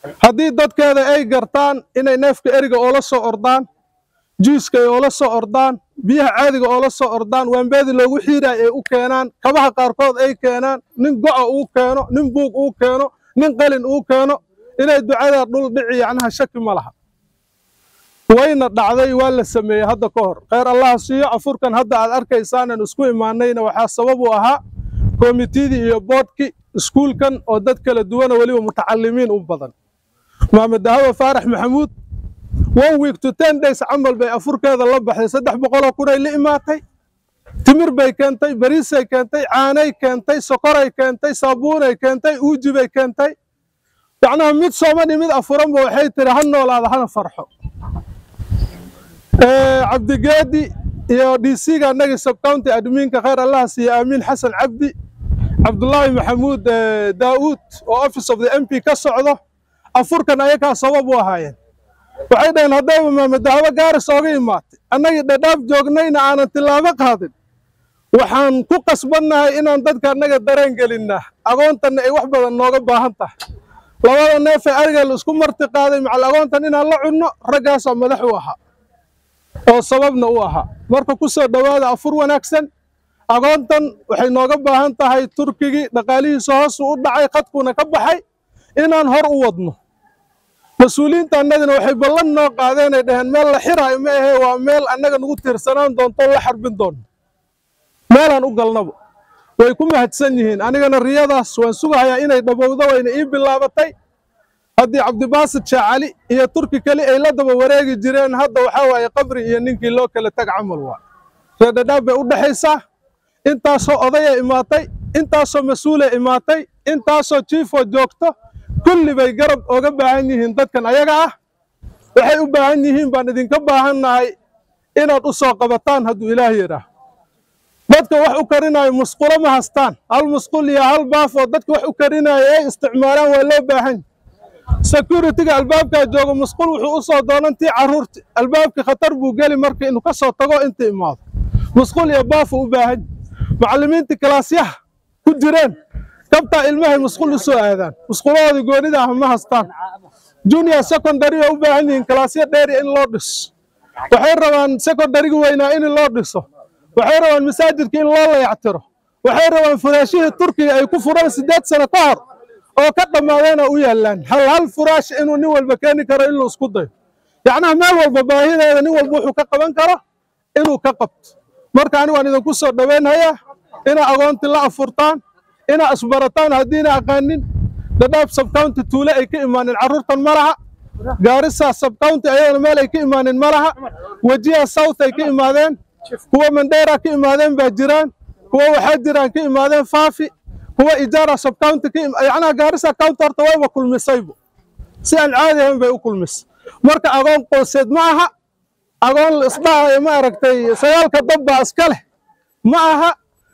haddii dadkeeda ay gartaan inay neefka eriga oola soo ordaan juiska ay oola soo ordaan biyaha caadiga oola soo ordaan waambeedi loogu xiiraay ay u keenaan kabaha qaarkood ay keenaan nin go'a uu keeno nin buug uu keeno nin qalin uu keeno inay ducadaa dhul dhici yacnaha shaki ma laha wayna dhacday waa la sameeyey hadda ka hor kheyr allaha siiyo afurkan hadda aad arkaysaanan isku imaanayna waxaa sabab u ahaa komitidii iyo boodhkii iskuulkan oo dad kala duwana weliba mutacalimiin u badan maamed dahawa faarax maxamuud one week to ten days camal bay afurkeeda la baxday saddex boqoloo kunay la imaatay timir bay keentay bariisay keentay caanay keentay sokoray keentay saabuunay keentay uuji bay keentay yacnaha mid soomani mid afuranba waxay tiri ha noolaada hana farxo cabdigeedi iyo d c-ga annagii subcounty admiinka khayr allaha siiye aamiin xasan cabdi cabdullaahi maxamuud daa'uud oo office of the m p ka socdo afurkan ayakaa sabab u ahaayeen waxay dhaheen haddayba maamadahawo gaaris ooga imaatay annagii dhadhaaf joognayna aanan tillaabo qaadin waxaan ku qasbannahay inaan dadka annaga dareen gelinnaa agoontanna ay wax badan nooga baahan tahay labada neefee ariga la isku marti qaaday macal agoontan inaan la cunno raggaasaa madax u ahaa oo sababna u ahaa marka ku soo dhowaada afur wanaagsan agoontan waxay nooga baahan tahay turkigii dhaqaalihiisa hoosu u dhacay khadkuuna ka baxay inaan hor u wadno mas-uuliyiinta annagana waxay ballan noo qaadeenay dhaheen meel la xiraayo ma ahee waa meel annaga nagu tiirsanaan doonto la xarbin doonno meelaan u galnaba way ku mahadsan yihiin anigana riyadaas waan sugahayaa inay dhabowdo wayna ii bilaabatay haddii cabdibaasid shaacali iyo turki keli ay la daba wareegi jireen hadda waxaa waaye qabri iyo ninkii loo kala tag camal waa reerdhadhaab bay u dhexaysaa intaasoo odaya imaatay intaasoo mas-uula imaatay intaasoo jiifoo joogto kulli bay garab oga baahan yihiin dadkan ayaga ah waxay u baahan yihiin baan idinka baahannahay inaad u soo qabataan hadduu ilaah yidhaah dadka wax u karinaayo musqulo ma hastaan hal musqul iyo hal baaf oo dadka wax u karinaayo ay isticmaalaan waa loo baahan securitiga albaabkaa jooga musqul wuxuu u soo doonantii carruurti albaabka khatar buu geli marka inuu ka soo tago inta imaado musqul iyo baafuu u baahan macallimiintii kalaasyaha ku jireen kabtaa ilmahay musqul u soo aadaan musqulahoodii goonida ah ma hastaan junior secondary oo u baahan yihiin kalaasyo dheeri in loo dhiso waxay rabaan secondaryga weynaa in loo dhiso waxay rabaan masaajidka in loo layactiro waxay rabaan furaashihii turkiga ay ku furaan siddeed sano ka hor oo ka dhammaadeena u yaallaan hal hal furaash inuu nin walba keeni karo inuu isku dayo yacnaha meel walba baahideeda nin walba wuxuu ka qaban karo inuu ka qabto marka anigu waan idinku soo dhowaynhayaa inaa agoonti la afurtaan inaa isbarataan haddiina aqaanin dhadhaab subcounty tuule ay ka imaanin carruurtan ma laha gaarisa subcounty ayadana meel ay ka imaanin ma laha wejiha south ay ka imaadeen kuwa mandheera ka imaadeen baa jiraan kuwa waxaa jiraan ka imaadeen faafi kuwa ijaara subcounty ka yacnaha gaarisa county horta wayba kulmisaybu si aan caadi ahayn bay u kulmisay marka agoon qoyseed ma aha agoon la isdhahayo ma aragtay sagaalka dabbaa iska leh ma aha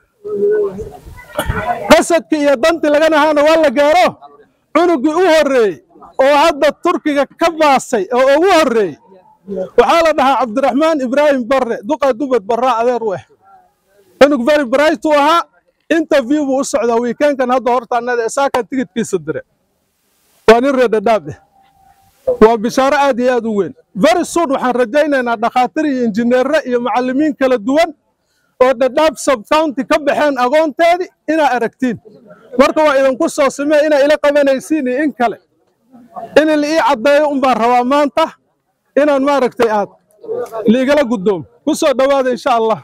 qasadki iyo danti laganahaana waa la gaaro cunugii u horreeyey oo hadda turkiga ka baasay oo ugu horreeyey waxaa la dhahaa cabdiraxmaan ibraahim barre duqa dubad barraa adeer u ah cunug very bright uu ahaa interview buu u socdaa wiikeenkan hadda horta annada isaakan tigidkiisa dire waa nin reer dhadhaab ah waa bishaaro aad iyo aad u weyn very soon waxaan rajaynaynaa dhakhaatiir iyo injineerre iyo macallimiin kala duwan oo dhadhaab subcounty ka baxeen agoonteedii inaa aragtiin marka waa idinku soo simee inaa ila qabanaysiin iyo in kale in la ii caddeeyo un baan rabaa maanta inaan maaragtay aad liigala guddoomo ku soo dhowaada insha allah